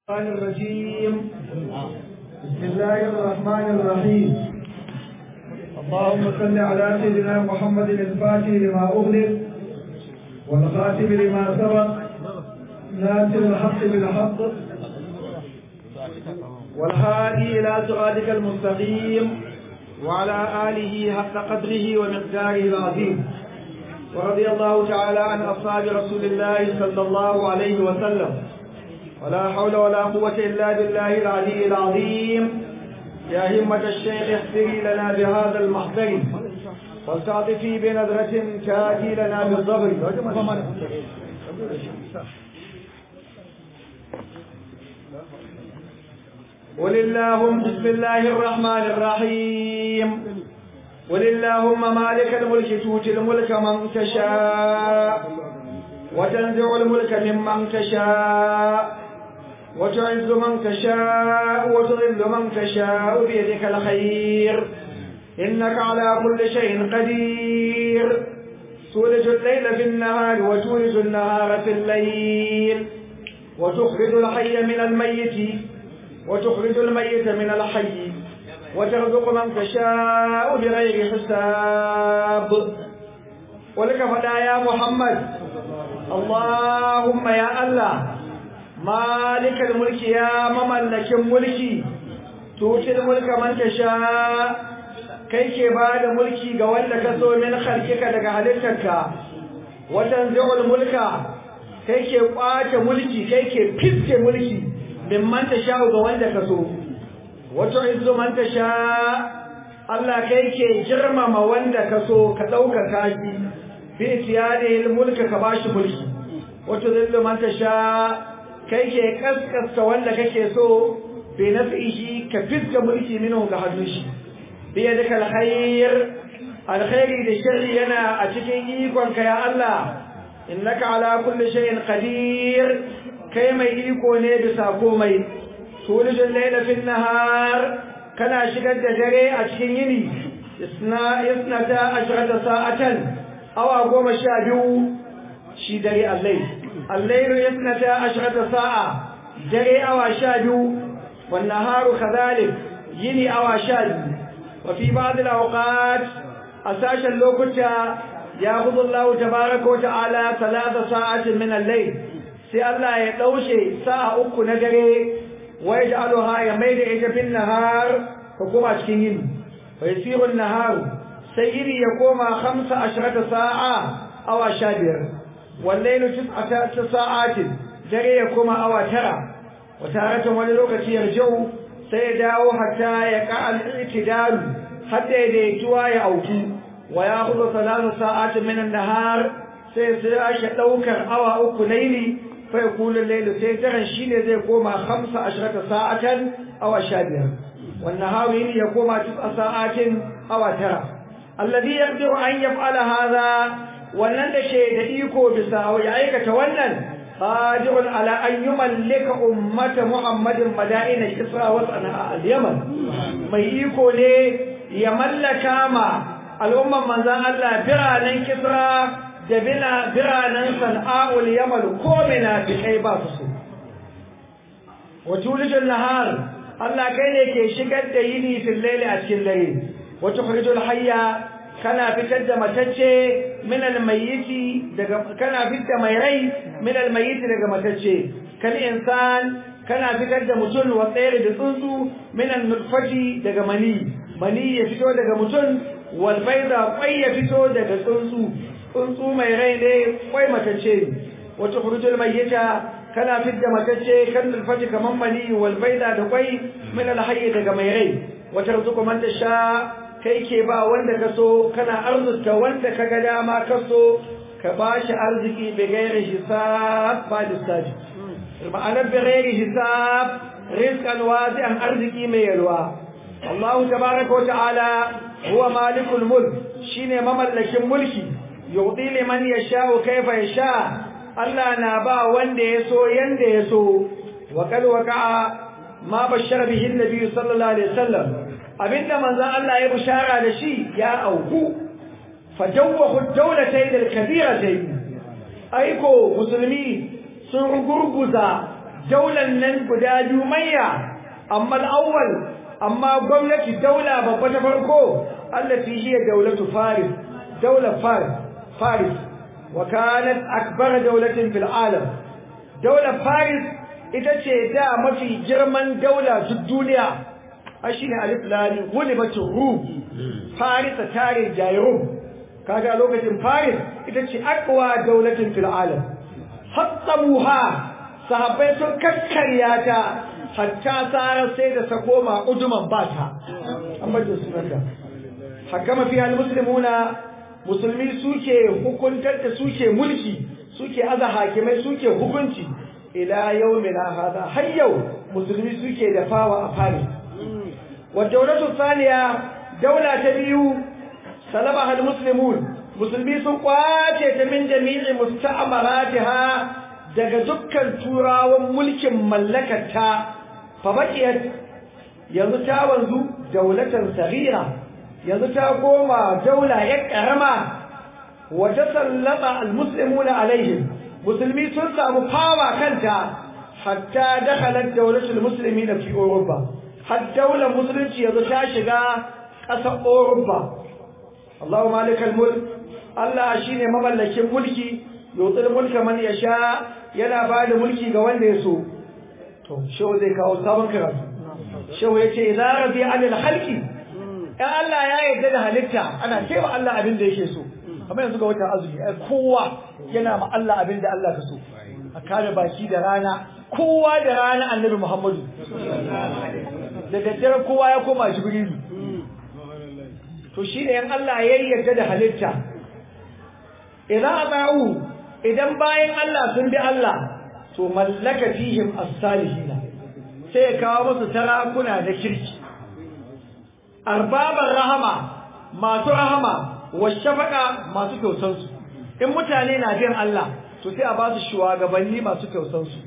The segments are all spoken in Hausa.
الرحمن الرجيم بسم الله الرحمن الرحيم اللهم صل على سيدنا محمد الفاتح لما أغلق والخاتم لما سبق ناصر الحق بالحق والهادي إلى صراطك المستقيم وعلى آله حق قدره ومقداره العظيم ورضي الله تعالى عن أصحاب رسول الله صلى الله عليه وسلم ولا حول ولا قوة إلا بالله العلي العظيم يا همة الشيخ احفري لنا بهذا المحضر واستعطفي بنظرة تاتي لنا بالضبر قل اللهم بسم الله الرحمن الرحيم قل اللهم مالك الملك تؤتي الملك من تشاء وتنزع الملك ممن تشاء وتعز من تشاء وتذل من تشاء بيدك الخير إنك على كل شيء قدير تولج الليل في النهار وتولج النهار في الليل وتخرج الحي من الميت وتخرج الميت من الحي وترزق من تشاء بغير حساب ولك فدا يا محمد اللهم يا الله مالك الملك يا مملك الملك توتي الملك من تشاء kai ke ba da mulki ga wanda ka so min khalqika daga halittarka watan zuul mulka kai ke kwace mulki kai ke fiske mulki min man tasha ga wanda ka so wato izu man tasha Allah kai ke girmama wanda ka so ka dauka kashi bi tiyadil mulka ka bashi mulki wato zillu man tasha kai ke kaskasta wanda kake so bi nafihi ka fiska mulki minhu ga hannun shi bi yadaka alkhair alkhairi da sharri yana a cikin ikon ka ya Allah innaka ala kulli shay'in qadir kai mai iko ne bisa komai tulijul layla fil nahar kana shigar da dare a cikin yini isna isnata ashrata sa'atan awa goma sha biyu shi dare allai الليل اثنتا عشرة ساعة جري أو شاجو والنهار كذلك يني أو شاج وفي بعض الأوقات أساش اللوكتا يأخذ الله تبارك وتعالى ثلاث ساعات من الليل سي الله يتوشي ساعة أكو نجري ويجعلها يميل إيجا في النهار حكومة أشكين ويصير النهار سيري يقوم خمس عشرة ساعة أو شابر والليل تسعة ساعات dare ya koma awa tara wata wani lokaci yarjau sai ya dawo hatta ya ka al-i'tidal hatta ya daituwa ya auku wa ya khudhu salatu sa'atin min an-nahar sai sai ya daukar awa uku laili fa yakulu al-layl sai daren shine zai koma 15 sa'atan awa 15 wan nahar ya koma 9 sa'atin awa tara alladhi yaqdiru an yaf'ala hadha wannan da ke da iko bisa ya aikata wannan qadirun ala an yumallika ummata muhammadin madaina kisra wa sana'a al-yaman mai iko ne ya mallaka ma al'umman manzon Allah biranen kisra da bila biranen sana'ul yaman ko mina bi kai ba su wa tulijul nahar Allah kai ne ke shigar da yini fil layli a cikin layli wa tukhrijul hayya kana fitar da matacce min almayyiti daga kana fitar mai rai min almayyiti daga matacce kal insan kana fitar da mutum wa tsayar da tsuntsu min alnutfati daga mani mani ya fito daga mutum wal bayda kwai ya fito daga tsuntsu tsuntsu mai rai ne kwai matacce wa tukhrujul mayyita kana fitar matacce kan alfati kaman mani wal bayda da kwai min alhayy daga mai rai wa tarzuqu man tasha kai ke ba wanda ka so kana arzuta wanda ka ga dama ka so ka ba shi arziki bi gairi hisab ba lissafi ma'anar bi gairi hisab rizqan wasi'an arziki mai yalwa Allah tabaraka wa ta'ala huwa malikul mulk shine mamallakin mulki yu'ti liman yasha'u kayfa yasha Allah na ba wanda ya so yanda ya so wa kal waqa'a ma bashara bihi an-nabi sallallahu alaihi wasallam abinda manzon Allah ya bushara da shi ya auku fajawwahu dawlatayn al-kabiratayn aiko musulmi sun gurguza daular nan guda biyu manya amma al-awwal amma gwamnati daula babba ta farko allati hiya daulatu faris daular faris faris wa kanat akbar daulatin fil alam daular faris ita ce da mafi girman daula duk duniya a shine alif lam gulibatu rum faris tare jayrum kaga lokacin faris ita ce akwa daulatin fil alam hattamuha sahabbai sun kakkarya ta hatta tsara sai da ta koma ujuman bata an bada sunanta hakama fi almuslimuna musulmi suke hukuntar da suke mulki suke aza hakimai suke hukunci ila yawmina hada har yau musulmi suke da fawa a fari wa dawlatu thaniya daula ta biyu salaba almuslimun musulmi sun kwace ta min jami'i musta'maratiha daga dukkan turawan mulkin mallakarta fa baqiyat yanzu ta wanzu daulatan saghira yanzu ta koma daula ya karama wa tasallata almuslimuna alaihim musulmi sun samu fawa kanta hatta dakhalat dawlatul muslimina fi Europa har daular musulunci yanzu ta shiga ƙasar Europa Allahu malikal mulk Allah shine mamallakin mulki yutul mulka man yasha yana bada mulki ga wanda ya so to shehu zai kawo sabon karatu shehu yace idza radi anil khalqi ya Allah ya yarda da halitta ana cewa Allah abin da yake so kamar yanzu ga wata azumi ai kowa yana ma Allah abin da Allah ka so a kare baki da rana kowa da rana annabi Muhammadu da daddare kowa ya koma Jibrilu to shi ne yan Allah ya yarda da halitta idan ata'u idan bayan Allah sun bi Allah to mallaka fihim as-salihina sai ya kawo musu tarakuna da kirki arbaban rahama masu rahama wa shafaka masu kyautansu in mutane na bin Allah to sai a ba su shugabanni masu kyautansu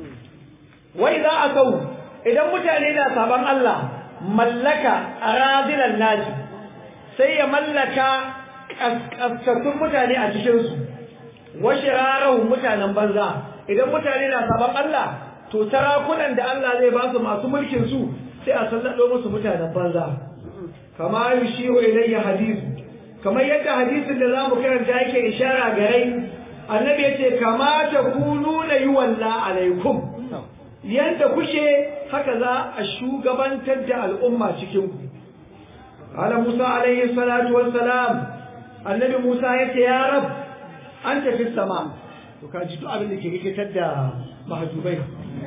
wai za a kau idan mutane na saban Allah mallaka aradilan naji sai ya mallaka kaskaskun mutane a cikinsu wa shirarahun mutanen banza idan mutane na saban Allah to sarakunan da Allah zai ba su masu mulkin su sai a sallado musu mutanen banza kama yushiru ilayya hadithu kamar yadda hadisin da zamu karanta yake ishara gare annabi yace kama ta kununa yuwalla alaikum yanda kuke haka za a shugabantar da al'umma cikin ku ala Musa alaihi salatu wassalam annabi Musa yace ya rab anta fi sama to ka ji duk abin da ke rikitar da mahjubai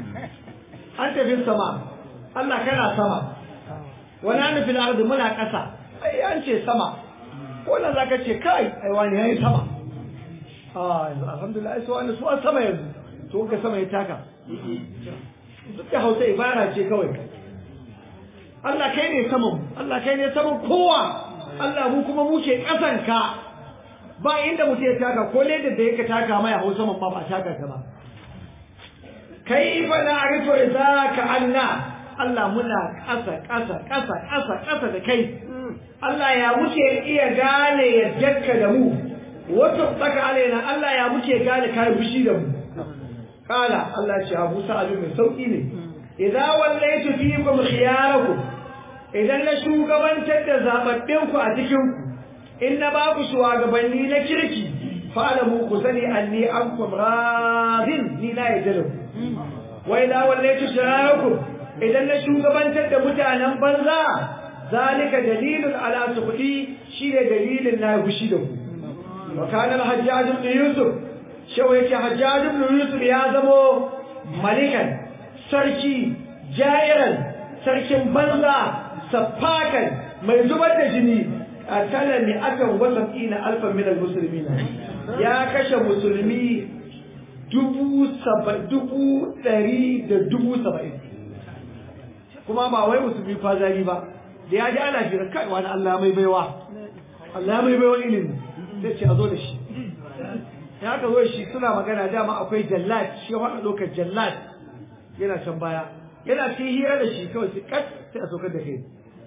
anta fi sama Allah kana sama wani hannu fil ardi muna ƙasa ai an ce sama wannan zaka ce kai ai wani yayi sama ah alhamdulillah ai so wani su an sama yanzu to ka sama ya taka duk da Hausa ibara ce kawai Allah kai ne saman Allah kai ne saman kowa Allah mu kuma muke ƙasan ka ba inda mutum ya taka ko ledar da yake taka mai Hausa man ba ba taka ka ba kai fa na arito idza ka anna Allah muna ƙasa ƙasa ƙasa ƙasa ƙasa da kai Allah ya muke iya gane yaddarka da mu wato tsaka alaina Allah ya muke gane kai fushi da mu kala Allah ce Abu Sa'ad mai sauki ne idza wallaytu fiikum khiyarakum idan na shugabantar da zababbin ku a cikin ku in na ba ku shugabanni na kirki fa'alamu ku sani anni ankum radin ni la yajalu wa idza wallaytu shirakum idan na shugabantar da mutanen banza zalika dalilun ala sukhdi shine dalilin na fushi da ku wa kana al-hajjaj ibn yusuf shaw yake hajjaj ibn yusuf ya zamo malikan sarki jairan sarkin banza safakan mai zubar da jini akala ni akan wasaqina alfan min al-muslimin ya kashe musulmi dubu saba dubu ɗari da dubu saba'in kuma ba wai musulmi fazari ba da ya ji ana jira kai wani Allah mai baiwa Allah mai baiwa ilimi sai ce a zo da shi ya ka zo shi suna magana dama akwai jallat shi ya faɗa ɗaukar jallat yana can baya yana cikin hira da shi kawai sai kat sai a saukar da kai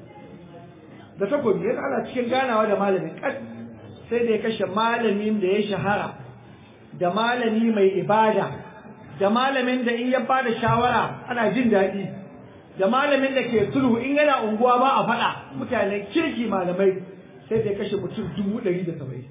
da takobi yana ana cikin ganawa da malamin kat sai da ya kashe malamin da ya shahara da malami mai ibada da malamin da in ya bada shawara ana jin daɗi da malamin da ke sulhu in yana unguwa ba a faɗa mutane kirki malamai sai da kashe mutum dubu ɗari da saba'in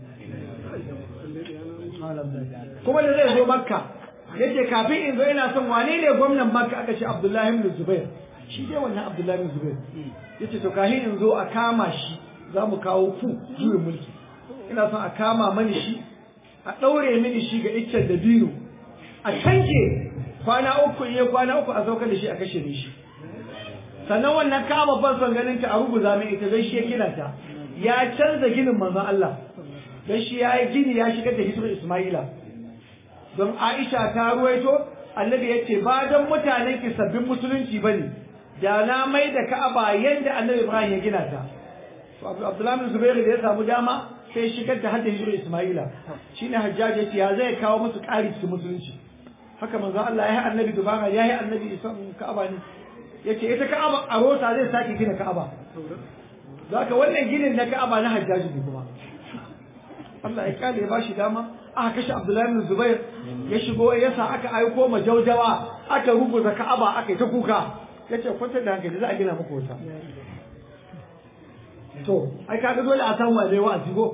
kuma da zai zo makka yace kafin in zo ina son wane ne gwamnan makka aka ce abdullahi ibn zubair shi dai wannan abdullahi ibn zubair yace to kafin in zo a kama shi za mu kawo ku juyin mulki ina son a kama mani shi a ɗaure mini shi ga iccen da biyu a canke kwana uku iya kwana uku a saukar da shi a kashe ni shi sannan wannan kama ban son ganin ta a rubuza mai ita don shi ya gina ta ya canza ginin manzon Allah don shi ya yi gini ya shigar da hijira Ismaila don Aisha ta ruwaito annabi ya ce ba don mutanen ki sabbin musulunci ba ne da na mai da Ka'aba yadda annabi Ibrahim ya gina ta Abdullahi bin Zubair da ya samu dama sai shigar da hadda hijira Ismaila shine Hajjaj ya ce ya zai kawo musu ƙari cikin musulunci haka manzon Allah ya yi annabi dubara ya yi annabi Isa Ka'aba ne yace ita Ka'aba a rota zai sake gina Ka'aba zaka wannan ginin na Ka'aba na Hajjaj ne kuma Allah ya kale ya bashi dama aka kashe Abdullahi bin Zubair ya shigo ya sa aka aiko ma jaujawa aka rubuta Ka'aba aka yi ta kuka yace kwantar da hankali za a gina muku wata to ai kaga dole a san wane wa'azi go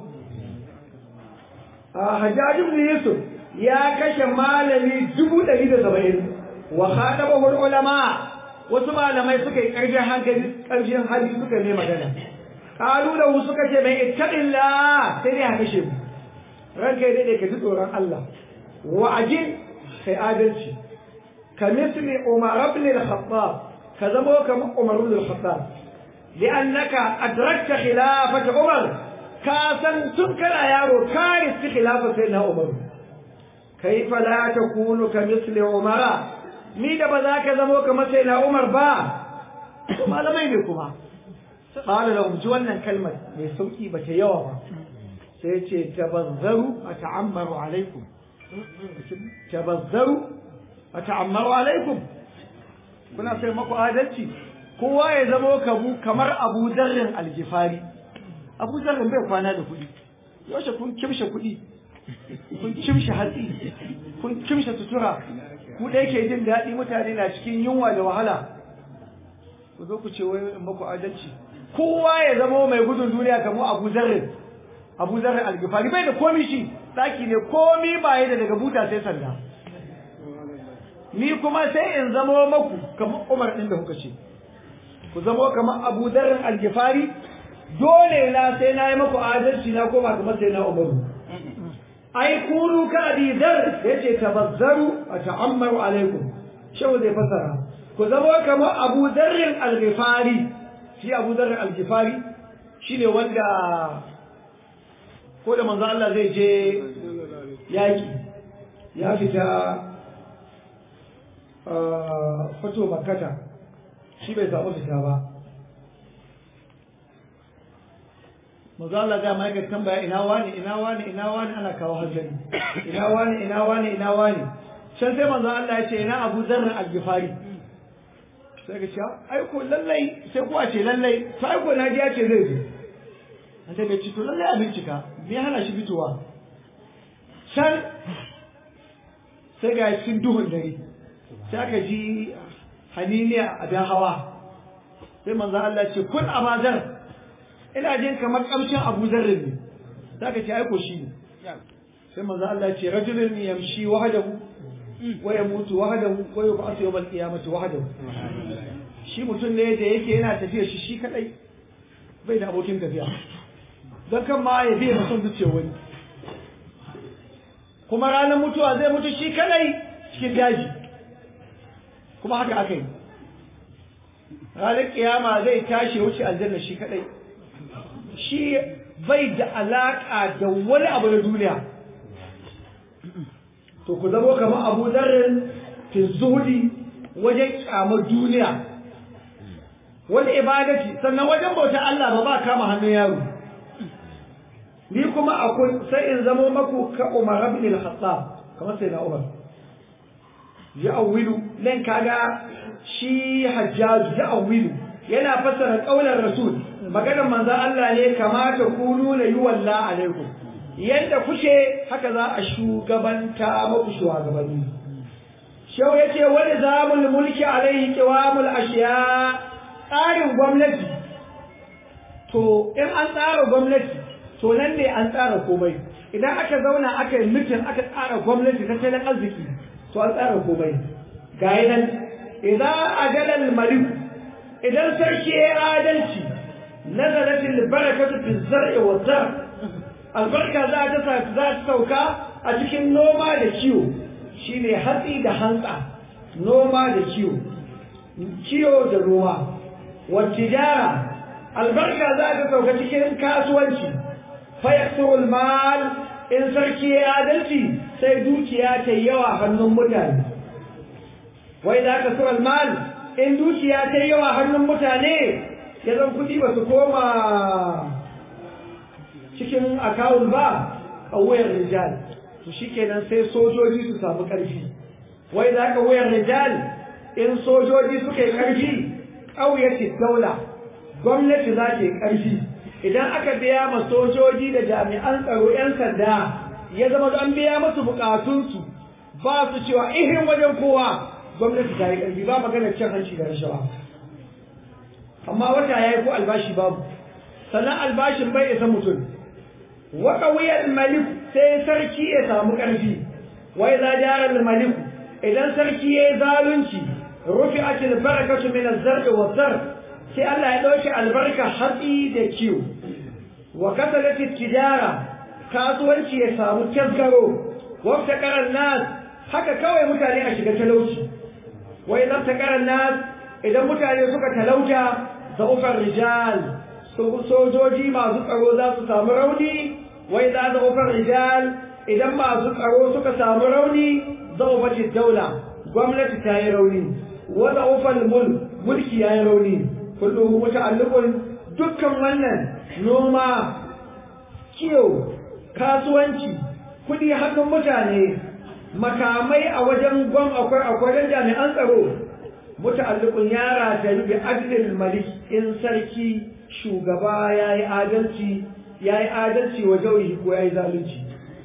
a Hajjaj ibn Yusuf ya kashe malami dubu ɗari da saba'in wa khatabahu ulama wasu malamai suka yi ƙarfin hankali ƙarfin hali suka ne magana kalu da suka ce mai ittaqillah sai dai a kashe mu ranka dai ka ji tsoron Allah wa ajin kai adalci ka misli Umar ibn al-Khattab ka zama kamar Umar ibn al-Khattab li'annaka adrakta khilafata Umar ka san tun kana yaro ka riski khilafa sai na Umar kaifa la takunu ka misli Umar ni da ba za ka zama kamar sai na Umar ba malamai ne kuma قال لهم ji wannan kalmar mai sauki ba ta yawa ba sai ce tabazzaru ata'ammaru alaikum tabazzaru ata'ammaru alaikum kuna sai maku adalci kowa ya zama kamu kamar Abu Darrin Aljifari Abu Darrin bai kwana da kuɗi yaushe kun kimshe kuɗi kun kimshe hatsi kun kimshe sutura ku da yake jin daɗi mutane na cikin yunwa da wahala ku zo ku ce wai in maku adalci kowa ya zama mai gudun duniya kamar Abu Zarrin Abu Zarrin Al-Ghifari bai da komi shi daki ne komi ba da daga buta sai sanda ni kuma sai in zama maku kamar Umar din da kuka ce ku zama kamar Abu Zarrin Al-Ghifari dole na sai na yi maku adalci na koma kamar sai na Umar ai kunu ka Abi Dharr yace tabazzaru ata'ammaru alaikum shehu zai fasara ku zama kamar Abu Zarrin Al-Ghifari shi abu zarar aljifari shi ne wanda ko da manzo Allah zai je yaƙi ya fita fato makata shi bai samu fita ba manzo Allah ga mai ga tambaya ina wani ina wani ina wani ana kawo hanzari ina wani ina wani ina wani can sai manzo Allah ya ce ina abu zarar aljifari sai ka ce ai ko lallai sai kuwa ce lallai to ai ko na ji ya ce zai zo an sai ka ce to lallai a bincika me hana shi fitowa can sai ga cikin duhun dare sai aka ji haniniya a dan hawa sai manzo Allah ce kun abazar ina jin kamar kamshin Abu Zarr ne sai ka ce ai ko shi ne sai manzo Allah ce rajulun yamshi wahdahu wa yamutu wahdahu wa yub'athu yawm al-qiyamati wahdahu shi mutum ne da yake yana tafiya shi shi kadai bai da abokin tafiya don kan ma ya biya mutum zuciya wani kuma ranar mutuwa zai mutu shi kadai cikin daji kuma haka aka yi ranar kiyama zai tashi wuce aljanna shi kadai shi bai da alaka da wani abu na duniya to ku zamo kamar abu zarrin fi zuhudi wajen kyamar duniya wani ibadati sannan wajen bautar Allah ba ba kama hannun yaro ni kuma akwai sai in zamo maku ka Umar ibn al-Khattab kamar sai na Umar ya awilu nan kaga shi Hajjaj ya awilu yana fassara kaular Rasul maganar manzon Allah ne kamata ku nuna yi walla alaikum yadda kuke haka za a shugabanta maku shugabanni shau yace wani zamul mulki alaihi qiwamul ashiya tsarin gwamnati to in an tsara gwamnati to nan ne an tsara komai idan aka zauna aka yi mitin aka tsara gwamnati tattalin arziki to an tsara komai ga nan idan ajalal malik idan sarki ya adalci nazalatil barakatu fi zar'i wa zar albarka za ta za ta sauka a cikin noma da kiwo shine hatsi da hantsa noma da kiwo kiwo da noma wa tijara albarka za ta sauka cikin kasuwanci fa yaktul mal in sarki ya adalci sai dukiya ta yawa hannun mutane wai za ka sural mal in dukiya ta yawa hannun mutane ya zan kuɗi ba su koma cikin akawun ba a wayar rijal to shikenan sai sojoji su samu ƙarfi wai za ka wayar rijal in sojoji suka yi ƙarfi ƙauyace daula gwamnati za ta yi ƙarfi idan aka biya ma sojoji da jami'an tsaro 'yan sanda ya zama an biya musu bukatunsu ba su cewa ihin wajen kowa gwamnati ta yi ƙarfi ba maganar cin hanci da rashawa amma wata ya yi ko albashi babu sannan albashin bai isa mutum waka wuyar malik sai sarki ya samu ƙarfi wai za jarar malik idan sarki ya yi zalunci rufi akil barakatu min azzar'i wa zar sai Allah ya ɗauki albarka hatsi da kiwo wa kasalat tijara kasuwanci ya samu tasgaro wa taqaran nas haka kawai mutane a shiga talauci wa idan taqaran nas idan mutane suka talauta zaufar rijal sojoji masu tsaro za su samu rauni wa idan zaufar rijal idan masu tsaro suka samu rauni zaufati daula gwamnati ta yi rauni wa zaufal mulk mulki ya yi rauni kullum muta'alliqun dukkan wannan noma kiyo kasuwanci kudi hannun mutane makamai a wajen gwam akwai akwai jami'an tsaro muta'alliqun yara ta bi adlil malik in sarki shugaba yayi adalci yayi adalci wa jawihi ko yayi zalunci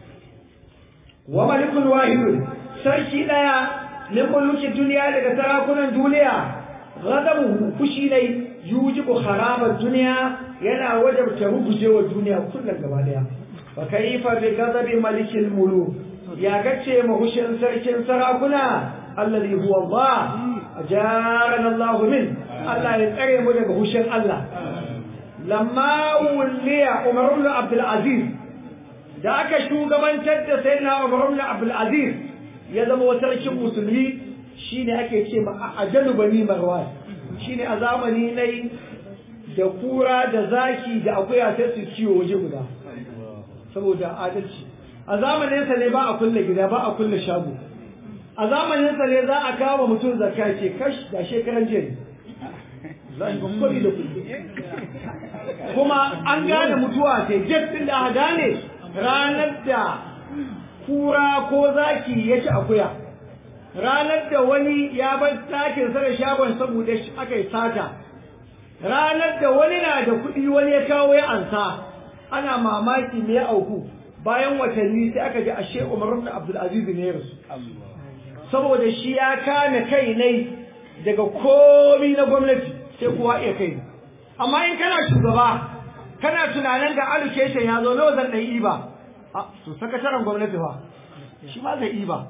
wa malikul wahid sarki daya min muluki duniya daga sarakunan duniya ghadabuhu fushi ne yujibu kharabar duniya yana wajabta rugujewa duniya kullum gaba daya fa kaifa bi ghadabi malikil muluk ya gace mahushin sarkin sarakuna alladhi huwa Allah ajarana Allah min Allah ya tsare mu daga hushin Allah lamma wulliya Umar ibn Abdul Aziz da aka shugabantar da sayyidina Umar ibn Abdul Aziz ya zama sarkin musulmi shine ake ce ma ajalu bani marwan shine a zamani nai da kura da zaki da akuya sai su ciwo waje guda saboda adalci a zamanin sa ne ba a kulle gida ba a kulle shago a zamanin sa ne za a kawo mutum zakka ce kash da shekaran jiya zai kokari da kuɗi kuma an gane mutuwa sai jet din da aka gane ranar da kura ko zaki ya ci akuya ranar da wani ya bar takin sa da shagon saboda aka yi sata ranar da wani na da kuɗi wani ya kawo ya ansa ana mamaki me ya auku bayan watanni sai aka ji ashe Umar ibn Abdul Aziz ne ya rasu saboda shi ya kame kai ne daga komi na gwamnati sai kuwa iya kai amma in kana shugaba kana tunanin ga allocation ya zo nawa zan ɗan iba a to sakataren gwamnati ba shi ma zai iba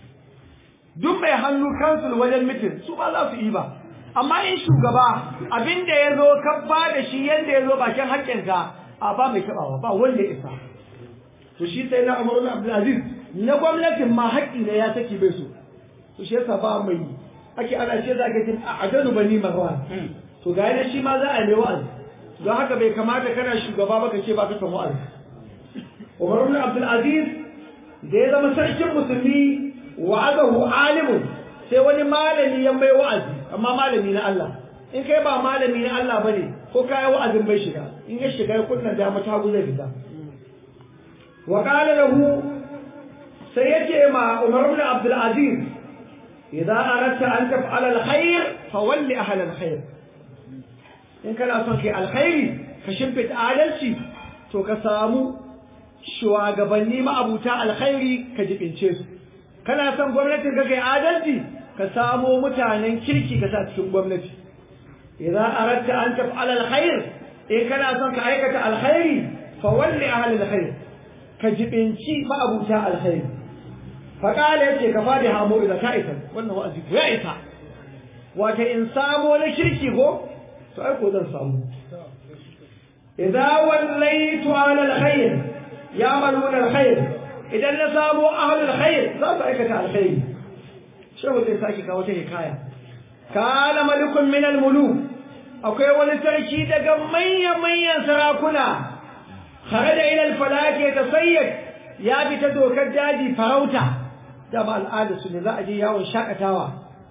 duk mai hannu kansul wajen mitin su ba za su iba amma in shugaba abinda ya zo ka ba da shi yadda ya zo bakin haƙƙinka a ba mai taɓawa ba wanda ya isa to shi sai na Umar Abdulaziz na gwamnatin ma haƙƙi ne ya saki bai so to shi yasa ba mai ake ana ce za ka jin a adanu bani marwan to ga yana shi ma za a yi wa'azi don haka bai kamata kana shugaba ba ka ce ba ka san wa'azi Umar ibn Abdul Aziz da ya zama sarkin musulmi wa'adahu alimun sai wani malami ya mai wa'azi amma malami na Allah in kai ba malami na Allah bane ko kai wa'azin bai shiga in ya shiga ya kunna dama ta guze fita wa qala lahu sai yace ma Umar ibn Abdul Aziz idza aradta an taf'ala al-khair fawalli ahla al-khair in kana son kai alkhairi ka shimfita adalci to ka samu shugabanni ma'abuta alkhairi ka jibince su kana son gwamnatin ka kai adalci ka samo mutanen kirki ka sa cikin gwamnati idan aratta an taf'ala alkhair in kana son ka aikata alkhairi fa walli ahli alkhair ka jibinci ma'abuta alkhairi fa qala yace ka fadi hamo idan ka isa wannan wa'azi ko ya isa wata in samo na kirki ko to ai ko zan samu idza wallaytu ala alkhair ya'maluna alkhair idan na samo ahli alkhair za su aikata alkhairi shehu zai sake kawo ta hikaya kana malikun min almuluk akwai wani sarki daga manyan-manyan sarakuna kharaja ila alfalaki tasayyad ya bi ta dokar daji farauta da ba al'ada su ne za a je yawon shakatawa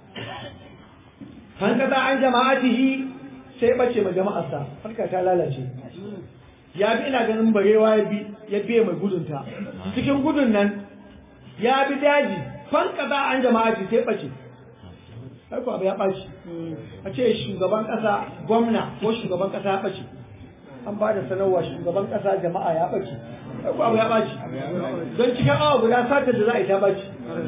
fan kaza an jama'atihi sai bace ma jama'arsa harka ta lalace ya bi ina ganin barewa ya bi ya biye mai gudunta cikin gudun nan ya bi daji fan kaza an jama'ati sai bace ko abu ya ɓaci a ce shugaban ƙasa gwamna ko shugaban ƙasa ya ɓace an ba da sanarwa shugaban ƙasa jama'a ya ɓace ko abu ya ɓaci don cikin awa guda satar da za a yi ta ɓaci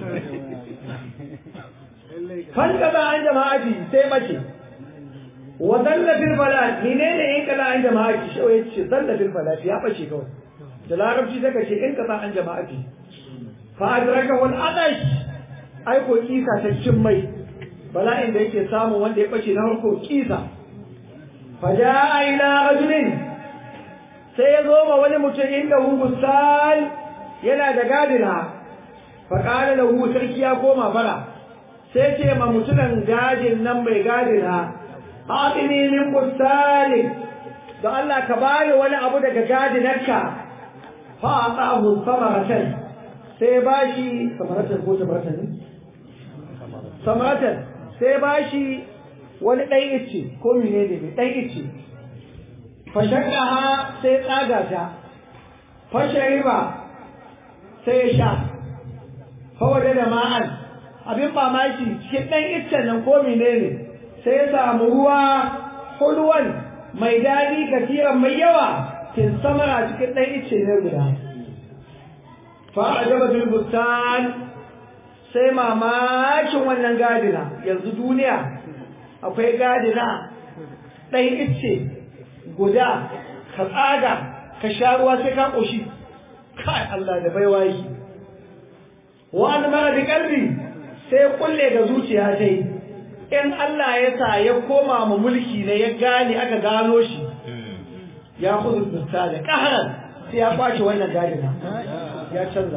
fan kaza an jama'ati sai ɓace wa zallafin bala ni ne ne in kaza an jama'ati shi ya ce zallafin bala ya ɓace kawai da larabci zaka ce in kaza an jama'ati fa adraka wal adash ai ko kisa ta cin mai bala'in da yake samu wanda ya bace na harko kisa faja'a ila rajulin sai ya zo ma wani mutum inda hu busal yana da gadina fa qala lahu sarki ya koma bara sai ce ma mutumin gadin nan mai gadina atini min busali da Allah ka bani wani abu daga gadinarka fa atahu samaratan sai bashi samaratan ko samaratan ne samaratan sai ba shi wani ɗan ice ko mine ne mai ɗan ice fashakka ha sai tsaga ta fashe riba sai ya sha fawade da ma'an abin mamaki cikin ɗan icen nan ko mine ne sai ya samu ruwa hulwan mai daɗi kasiran mai yawa kin samara cikin ɗan ice ne guda fa'ajaba bil bustan sai mamakin wannan gadina yanzu duniya akwai gadina ɗan ice guda ka tsaga ka sha ruwa sai ka ƙoshi kai Allah da baiwa yi wani mara da ƙarfi sai kulle ga zuciya ta yi in Allah ya sa ya koma mu mulki ne ya gane aka gano shi ya kudu da ƙaharar sai ya kwace wannan gadina ya canza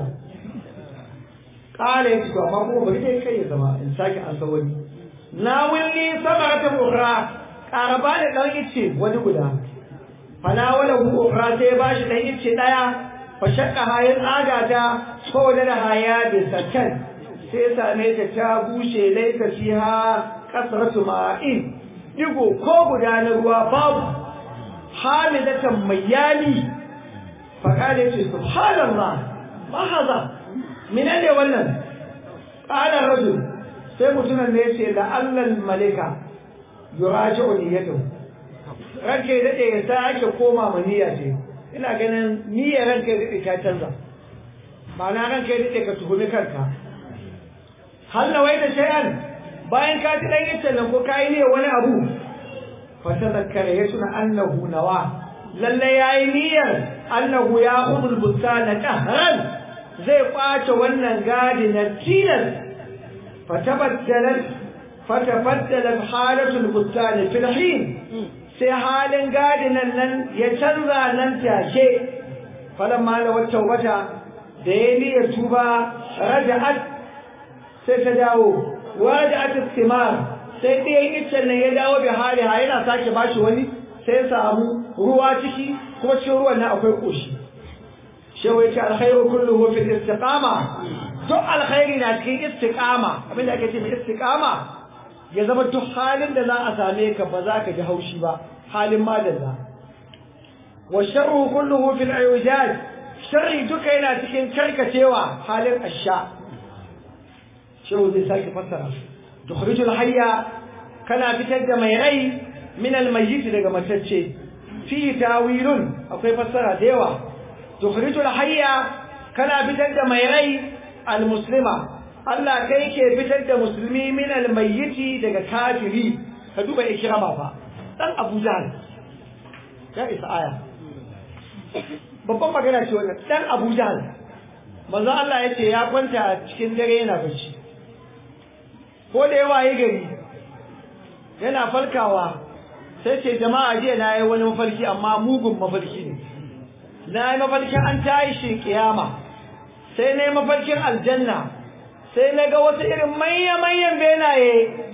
kala ya to amma kuma bari dai kai ya zama in sake an san wani na wulli samarata ukhra qaraba da dan ice wani guda fala wala hu ukhra sai ba shi dan ice daya fa shakka hayin agata saboda da haya da sakan sai same ta ta bushe laika fiha kasratu ma'in digo ko guda na ruwa babu hamidatan mayyali fa kale ce subhanallah ma haza menene wannan qala rajul sai mutumin ne yace la allal malika yuraji'u niyyatu ranke dade ya sake koma ma niyya ce ina ganin niyyar ranke dade ta canza ma'ana ranke dade ka tuhumi kanka hal nawaita shay'an bayan ka ji dan yace nan ko kai ne wani abu fa tadhakkara yasuna annahu nawa lalle yayi niyyar annahu ya'khudul bustana qahran zai kwace wannan gadi na tilas fatabaddalat fatabaddalat halatul bustani fil hin sai halin gadinan nan ya canza nan take falamma la wata wata da ya niyyar tuba raja'at sai ta dawo waraja'at istimar sai ɗayan iccen nan ya dawo bi hali ha yana sake bashi wani sai samu ruwa ciki kuma cikin ruwan nan akwai koshi shehu ya ce alkhairu kulluhu fil istiqama duk alkhairi na cikin istiqama abinda ake ce mai istiqama ya zama duk halin da za a same ka ba za ka ji haushi ba halin madalla wa sharru kulluhu fil iwijaj sharri duka yana cikin karkacewa halin asha shehu zai sake fassara tukhrijul hayya kana fitar da mai rai min al mayyit daga matacce fi tawilun akwai fassara da yawa tukhrijul hayya kana fitar da mai rai al muslima Allah kai ke fitar da musulmi min almayyiti daga kafiri ka duba ikrama fa dan Abu Jahl ya isa aya babban magana ce wannan dan Abu Jahl manzo Allah yace ya kwanta cikin dare yana bacci ko da yawa yi gari yana falkawa sai ce jama'a jiya na yi wani mafarki amma mugun mafarki ne na yi mafarkin an tayi shi kiyama sai na yi mafarkin aljanna sai na ga wasu irin manya-manyan benaye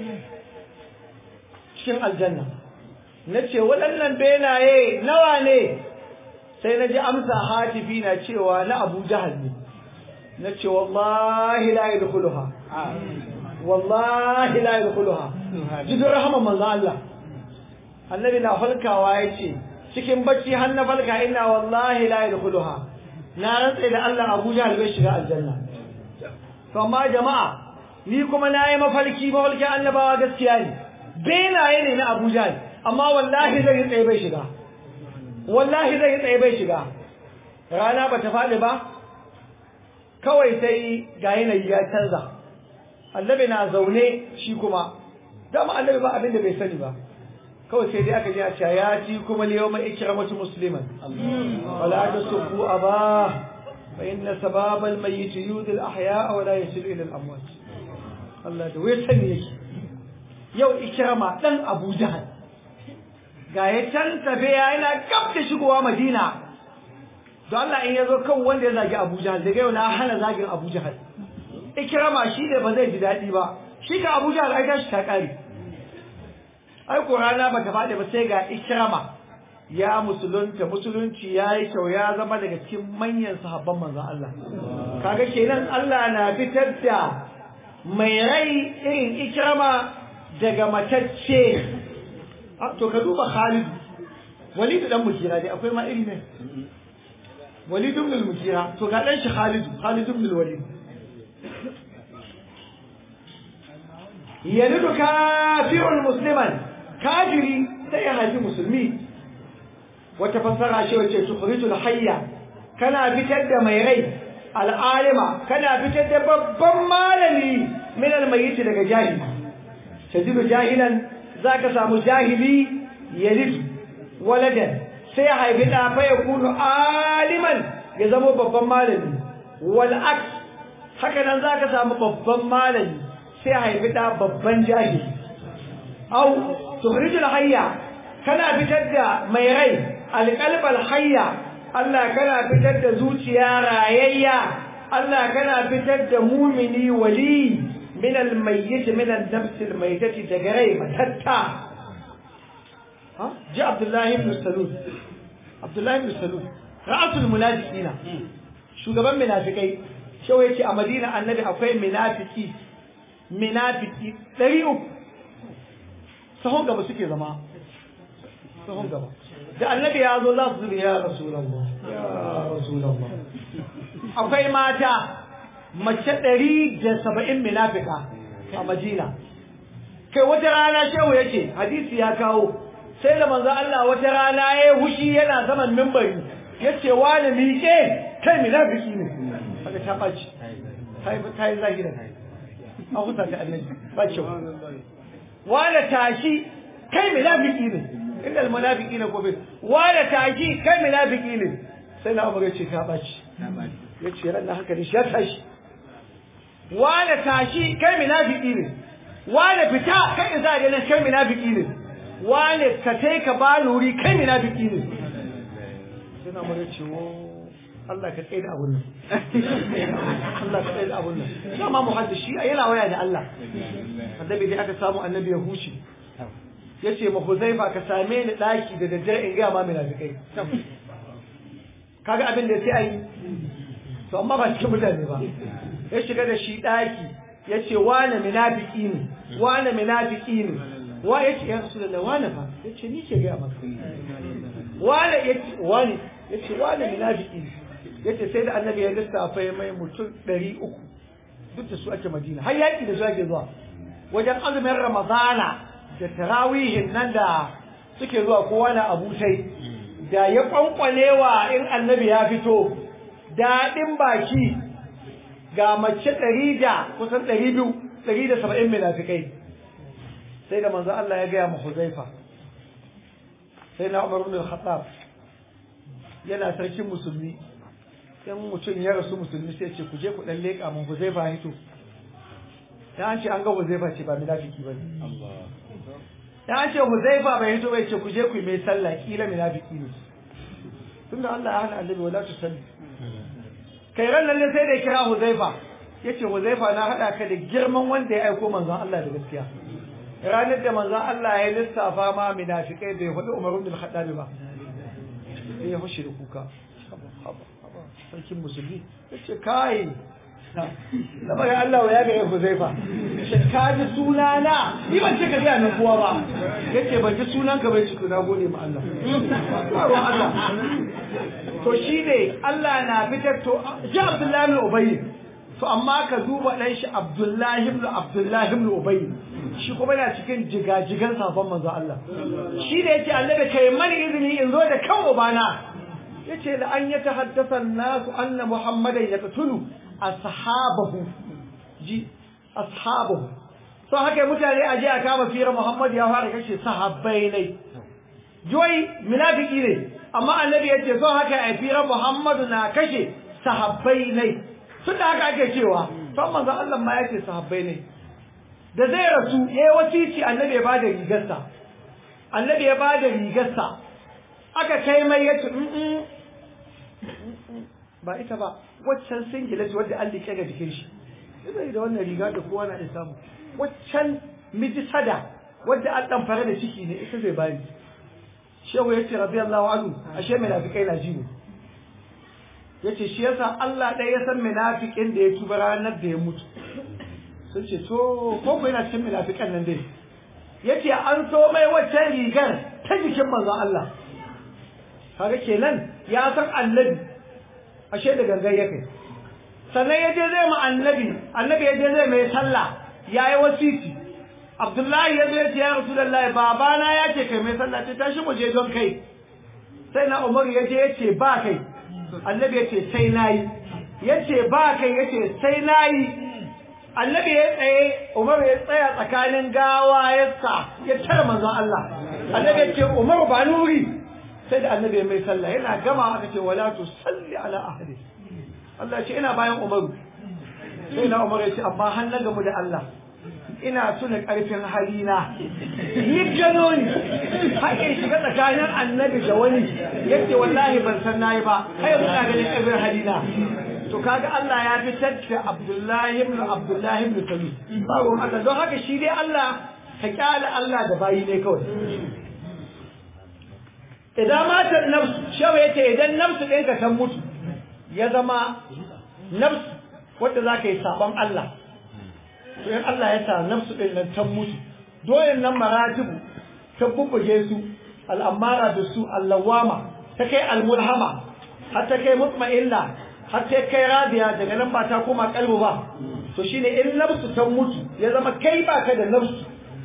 cikin aljanna na ce waɗannan benaye nawa ne sai na ji amsa hatifi na cewa na abu jahal ne na ce wallahi la yadkhuluha wallahi la yadkhuluha jidin rahama manzo Allah annabi na falkawa yace cikin bacci har na falka ina wallahi la yadkhuluha na rantsa da Allah Abu Jahl bai shiga aljanna to amma jama'a ni kuma nayi mafarki mafarki annabawa gaskiya ne benaye ne na Abu Jahl amma wallahi zai tsaye bai shiga wallahi zai tsaye bai shiga rana bata faɗi ba kawai sai ga yanayi ya canza annabi na zaune shi kuma dama annabi ba abin da bai sani ba kawai sai dai aka ji a cewa ya ci kuma ne yawma ikramatu musliman wala tasubbu aba fa inna sababa almayyit yudil ahya wa la yasil ila al-amwat Allah da wai sani yake yau ikrama dan Abu Jahal ga ya can tafe yana gab da shigowa Madina don Allah in yazo kan wanda ya zagi Abu Jahal daga yau na hana zagin Abu Jahal ikrama shi ne ba zai ji daɗi ba shi ka Abu Jahal ai tashi ta kare ai ko rana bata faɗi ba sai ga ikrama ya musulunta musulunci ya yi kyau ya zama daga cikin manyan sahabban manzon Allah kaga kenan Allah na fitar da mai rai irin ikrama daga matacce to ka duba Khalid Walid dan Mukira dai akwai ma iri ne Walid ibn al-Mukira to ga dan shi Khalid Khalid ibn al-Walid yalidu kafirun musliman kafiri sai ya haifi musulmi wata fassara ce wace tukhrijul hayya kana fitar da mai rai al'alima kana fitar da babban malami min al-mayyit daga jahili tajidu jahilan zaka samu jahili yalid waladan sai ya haifi da fa yakunu aliman ya zama babban malami wal aks haka nan zaka samu babban malami sai haifi da babban jahili au tukhrijul hayya kana fitar da mai rai alqalbal hayya Allah kana fitar da zuciya rayayya Allah kana fitar da mumini wali min almayyit min an-nafs almaytati daga rai matatta ha ji Abdullah ibn Salul Abdullah ibn Salul ra'asul munafiqina shugaban munafikai shawai yace a Madina annabi akwai munafiki minafiki ɗari uku sahun gaba suke zama sahun gaba da annabi ya zo za su zubi ya rasulallah ya rasulallah akwai mata mace ɗari da saba'in minafika a madina kai wata rana shehu yake hadisi ya kawo sai da manzo Allah wata rana ya hushi yana saman mimbari yace wani miƙe kai minafiki ne haka ta ɓaci ta yi zahira an huta ta annabi ba kyau wala tashi kai munafiki ne inda almunafiki ne gobe wala tashi kai munafiki ne sai na umar ce ka baci yace ran nan haka ne shi ya tashi wala tashi kai munafiki ne wala fita kai za da nan kai munafiki ne wala ka tai ka ba nuri kai munafiki ne sai na umar ce wo Allah ka tsaye da abun nan Allah ka tsaye da abun nan dama muhaddisi yana waya da Allah annabi dai aka samu annabi ya huce yace ma Huzaifa ka same ni daki da daddare in ga ma munafikai kaga abin da sai ayi to amma ba cikin mutane ba ya shiga da shi daki yace wani munafiki ne wani munafiki ne wa yace ya rasulullahi wani fa yace ni ke ga maka wani yace wani yace wani munafiki ne yace sai da annabi ya lissafa mai mutum ɗari uku duk da su ake madina har yaƙi da su ake zuwa wajen azumin ramadana da tarawihin nan da suke zuwa kowa na abutai da ya kwankwalewa in annabi ya fito daɗin baki ga mace ɗari da kusan ɗari biyu ɗari da saba'in munafikai sai da manzo Allah ya gaya ma Huzaifa sai na Umar ibn al-Khattab yana sarkin musulmi in mutum ya rasu musulmi sai ce ku je ku dan leƙa mun Huzaifa hito dan an ce an ga Huzaifa ce ba munafiki bane dan an ce Huzaifa bai hito bai ce ku je ku yi mai sallah kila munafiki ne tunda Allah ya hana annabi wala tu salli kai ran nan sai da kira Huzaifa yace Huzaifa na hada ka da girman wanda ya aiko manzon Allah da gaskiya ranar da manzon Allah ya lissafa ma munafikai bai hudu Umar ibn al-Khattab ba sai ya fushi da kuka sarkin musulmi yace kai da bari Allah ya ga Huzaifa ka ji sunana ni ban ce ka ga nan kuwa ba yace ban ji sunan ka bai ciku na gode ma Allah ba Allah to shine Allah na fitar to ji Abdullahi ibn Ubay to amma ka duba dan shi Abdullahi ibn Abdullahi ibn Ubay shi kuma yana cikin jigajigan safan manzo Allah shi da yace Allah da kai mani izini in zo da kan ubana yace la an yatahaddasa an-nasu anna Muhammadan yaqtulu ashabahu ji ashabahu so haka mutane aje a kama fira Muhammad ya fara kashe sahabbai ne joyi munafiki ne amma annabi yace so haka a fira Muhammad na kashe sahabbai ne tun da haka ake cewa to manzo Allah ma yace sahabbai ne da zai rasu eh wasici annabi ya bada rigarsa annabi ya bada rigarsa aka kai mai yace ba ita ba waccan singlet wadda an liƙe ga jikin shi zai da wannan riga da kowa na iya samu waccan miji sada wadda an dan fara da ciki ne ita zai bani shehu yace radiyallahu anhu ashe munafikai na jiwo yace shi yasa Allah ɗaya ya san munafikin da ya tuba ranar da ya mutu sun ce to ko ko yana cikin munafikan nan dai yace an so mai waccan rigar ta jikin manzon Allah kaga kenan ya san annabi ashe da gangan ya kai sannan ya je zai ma annabi annabi ya je zai mai sallah ya yi wasiti abdullahi ya zo ya ce ya rasulullahi babana ya ce kai mai sallah ce tashi mu je don kai sai na umaru ya je ya ce ba kai annabi ya ce sai na yi ya ce ba kai ya ce sai na yi annabi ya tsaye umaru ya tsaya tsakanin gawa ya sa ya tara manzon Allah annabi ya ce umaru ba nuri sai da annabi mai sallah yana gama aka ce wala tu salli ala ahli Allah ce ina bayan Umaru sai na Umaru ya ce amma har na gamu da Allah ina tuna karfin halina ni gano ni haƙe shiga tsakanin annabi da wani yace wallahi ban san nayi ba kai muna ganin karfin halina to kaga Allah ya fitar da Abdullahi ibn Abdullahi ibn Salul babu Allah don haka shi dai Allah ka kyale Allah da bayi ne kawai idan matar nafsu shawa yace idan nafsu ɗinka ta mutu ya zama nafsu wadda za ka yi sabon Allah to in Allah ya sa nafsu ɗin nan ta mutu doyen nan maratibu ta bubbuge su al'amara da su allawama ta kai almulhama har ta kai mutma'illa har ta kai radiya daga nan ba ta koma kalbu ba to shine in nafsu ta mutu ya zama kai ba ka da nafsu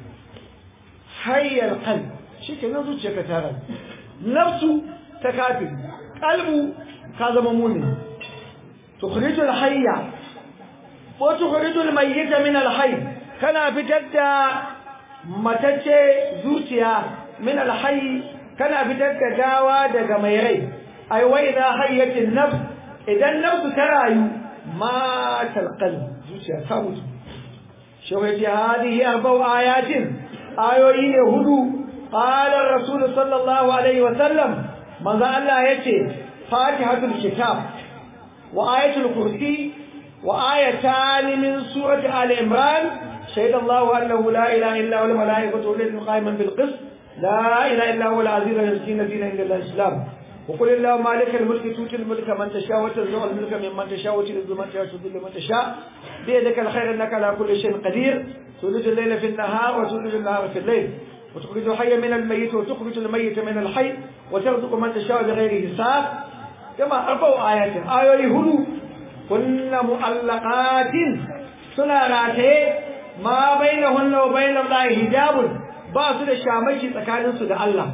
hayyar qalb shi ke nan zuciyarka ta rayu nafsu ta kafiri kalbu ka zama mumin tukhrijul hayya wa tukhrijul mayyita min alhayy kana fitar da matacce zuciya min alhayy kana fitar da gawa daga mai rai ai wa idha hayyatin nafs idan nafsu ta rayu ma qalb zuciya ta mutu shawai hadihi arba'u ayatin ayoyi ne hudu قال الرسول صلى الله عليه وسلم ماذا الله يتي فاتحة الكتاب وآية الكرسي وآيتان من سورة آل عمران شهد الله أنه لا إله إلا هو الملائكة والذين قائما بالقسط لا إله إلا هو العزيز الحكيم دين إلا الإسلام وقل اللهم مالك الملك تؤتي الملك من تشاء وتنزع الملك ممن تشاء وتعز من تشاء وتذل من تشاء بيدك الخير انك على كل شيء قدير تولج الليل في النهار وتولج النهار في الليل وتخرج الحي من الميت وتخرج الميت من الحي وترزق من تشاء بغير حساب كما أربع آيات آية هدو كن مؤلقات سنة ما بينهن وبين الله حجاب باسو da shamaki tsakanin su da Allah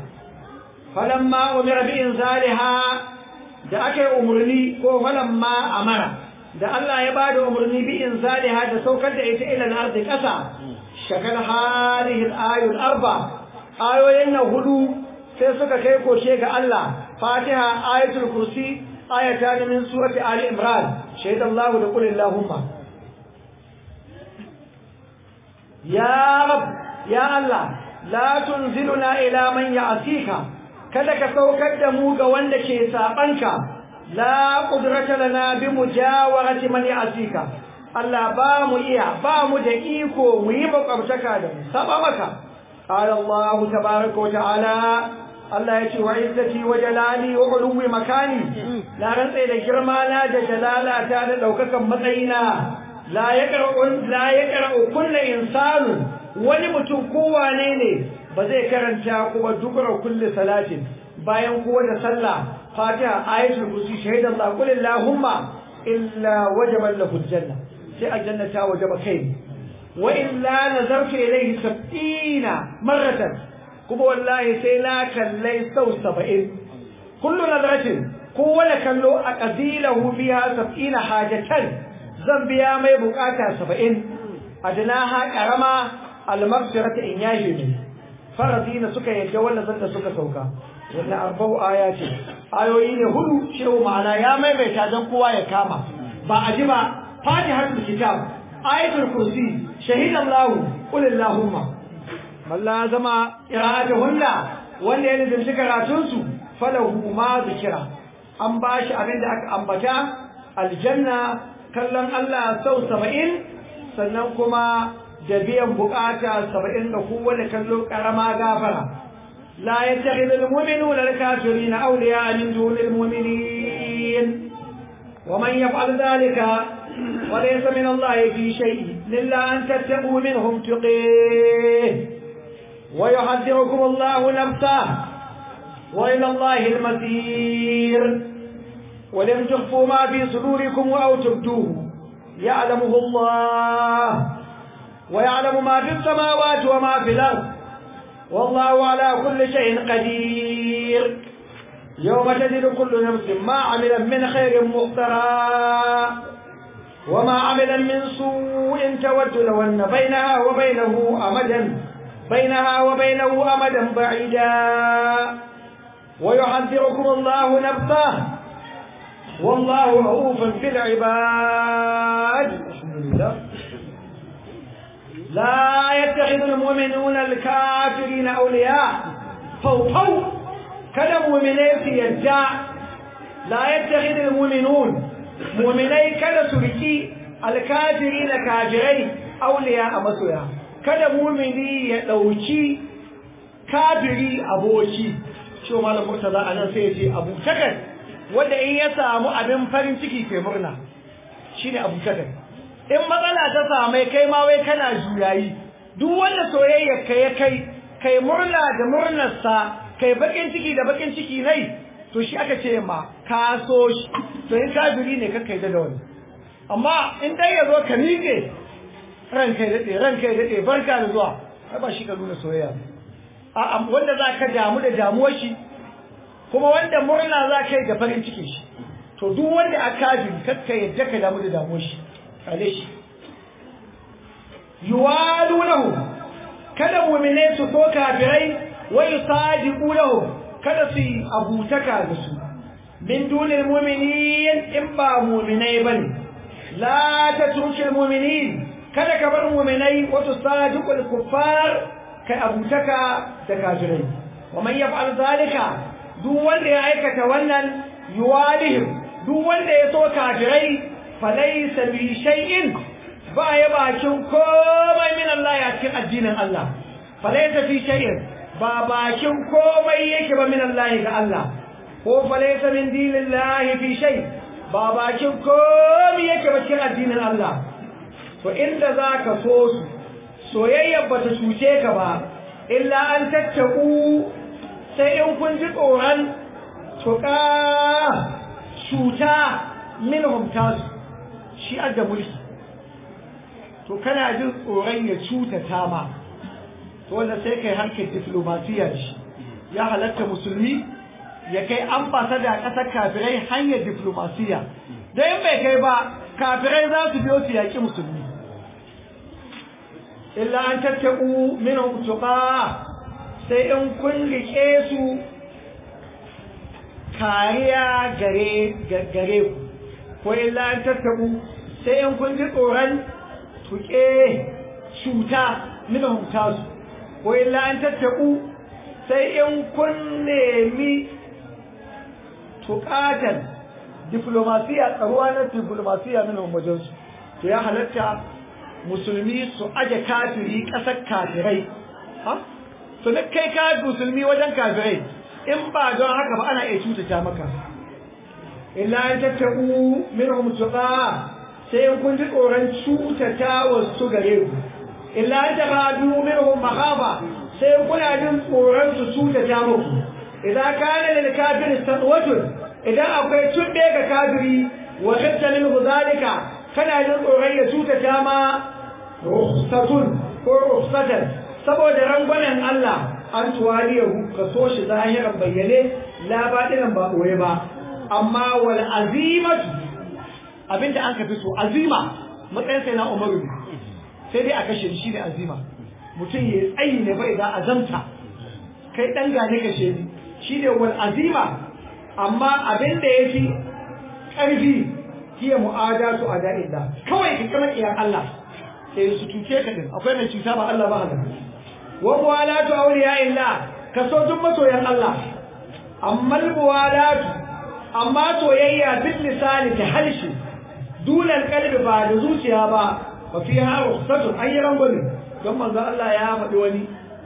falamma umira bi inzaliha da aka yi umurni ko falamma amara da Allah ya bada umarni bi inzaliha da saukar da ita ila al-ardi kasa shakal hadhihi al-ayu al-arba ayoyin na hudu sai suka kai koshe ga Allah Fatiha ayatul kursi ayatan min surati ali imran shaydallahu da qul allahumma ya rab ya Allah la tunziluna ila man ya'sika kada ka saukar da mu ga wanda ke sabanka la qudrata lana bi mujawarati man ya'sika Allah ba mu iya ba mu da iko mu yi makwabtaka da mu saba maka qala Allah tabaaraka wa ta'ala Allah ya ce wa izzati wa jalali wa uluwi makani la rantsa da girma na da jalala ta da daukakan matsayina la yaqra'u la yaqra'u kullu insanu wani mutum kowane ne ba zai karanta kuma dubura kulli salatin bayan kowa da sallah fatiha ayatul kursi shahidan Allah qul allahumma illa wajaba lahu aljanna sai aljanna ta wajaba kai wa illa nazartu ilayhi sab'ina marratan kuma wallahi sai na kallai sau 70 kullu nazratin kowane kallo a qabilahu fiha sab'ina hajatan zan biya mai bukata 70 adnaha karama al-maghfirata in yashi ne faradina suka yadda wannan zanda suka sauka wannan arba'u ayati ayoyi ne hudu shehu ma'ana ya maimaita dan kowa ya kama ba a ji ba fatihatul kitab ayatul kursi shahidan lahu qul allahumma malla zama qira'atuhunna wanda ya lazimci karatun su falahu ma zikira an bashi abin da aka ambata aljanna kallon Allah sau 70 sannan kuma da biyan bukata saba'in da kowane kallo karama gafara la yattakhidul mu'minuna al-kafirina awliya min dunil mu'minin wa man yaf'al dhalika wa laysa min Allah fi shay'in illa an tattaqu minhum tuqih wa yuhaddirukum Allah nafsa wa ila Allah al-masir ولم تخفوا ما في صدوركم أو تبدوه يعلمه الله ويعلم ما في السماوات وما في الأرض والله على كل شيء قدير يوم تجد كل نفس ما عمل من خير مخترا وما عمل من سوء تود لو أن بينها وبينه أمدا بينها وبينه أمدا بعيدا ويحذركم الله نفسه والله رؤوف بالعباد الحمد لله لا يتخذ المؤمنون الكافرين أولياء فوقوا كذا مؤمنين في يدع لا يتخذ المؤمنون مؤمني كذا سركي الكافرين كافرين أولياء مسويا كذا مؤمني يدوشي كافري أبوشي شو مالا مرتضى أنا سيجي أبو تكر wanda in ya samu abin farin ciki ke murna shine abu takar in matsala ta same kai ma wai kana juyayi duk wanda soyayya ka ya kai kai murna da murnarsa kai bakin ciki da bakin ciki nai to shi aka ce ma ka so shi to in kafiri ne ka kai da wani amma in dai ya zo ka miƙe ran kai daɗe ran kai daɗe barka da zuwa ai ba shi ka nuna soyayya a wanda za ka damu da damuwar shi kuma wanda murna za ka yi da farin cikin shi to duk wanda a kafiri kakka yadda ka damu da damuwar shi kale shi yuwalunahu kada mu'mine su ko kafirai wa yusadiqunahu kada su abutaka da su min dunil mu'minin in ba mu'minai bane la tatrukil mu'minin kada ka bar mu'minai wa tusadiqul kuffar kai abutaka da kafirai wa man yaf'al zalika duk wanda ya aikata wannan yuwalihim duk wanda ya so kafirai falaysa bi shay'in ba ya bakin komai min Allah ya cikin addinin Allah falaysa fi shay'in ba bakin komai yake ba min Allah ga Allah ko falaysa min dinillahi fi shay ba bakin komai yake ba cikin addinin Allah to inda zaka so su soyayya bata cuce ka ba illa an tattaku sai in kun ji tsoron tuka cuta minhum tasu shi adda mulki to kana jin tsoron ya cutata ma to wanda sai kai harkar diplomasiya shi ya halatta musulmi ya kai ambasada a ƙasar kafirai hanyar diplomasiya da in bai kai ba kafirai za su biyo su yaƙi musulmi illa an tattaku minhum tuqa sai in kun rike su kariya gare gare ku ko illa an tattaku sai in kun ji tsoron tuke cuta minhum tasu ko illa an tattaku sai in kun nemi tuƙatar diplomasiya tsaruwa na diplomasiya minhum wajensu to ya halatta musulmi su aje kafiri ƙasar kafirai ha to na kai ka musulmi wajen kafirai in ba don haka ba ana iya cutata maka illa an tattaku minhum tuqa sai in kun ji tsoron cutata wasu gare ku illa an tabadu minhum makhaba sai kuna jin tsoron su cutata muku idan kana lil kafir sadwatun idan akwai tunde ga kafiri wa khafta minhu zalika kana jin tsoron ya cutata ma rukhsatun ko rukhsatan saboda rangwamen Allah an tuwaliyahu ka so shi zahiran bayyane la batinan ba koye ba amma wal azimatu abinda an ka fi so azima matsayin sai na umaru sai dai a kashe shi ne azima mutum ya tsayi ne bai da azamta kai dan gane kashe ni shi ne wal azima amma abinda ya fi ƙarfi hiya mu'adatu a da'illa kawai ka kama iyan Allah sai su tuce ka din akwai mai cuta ba Allah ba haka wa muwalatu awliya illa ka so duk masoyan Allah amma muwalatu amma soyayya bil lisani ta harshe dunan kalbi ba da zuciya ba fa fi ha rukhsatu ayran gani don manzo Allah ya faɗi wani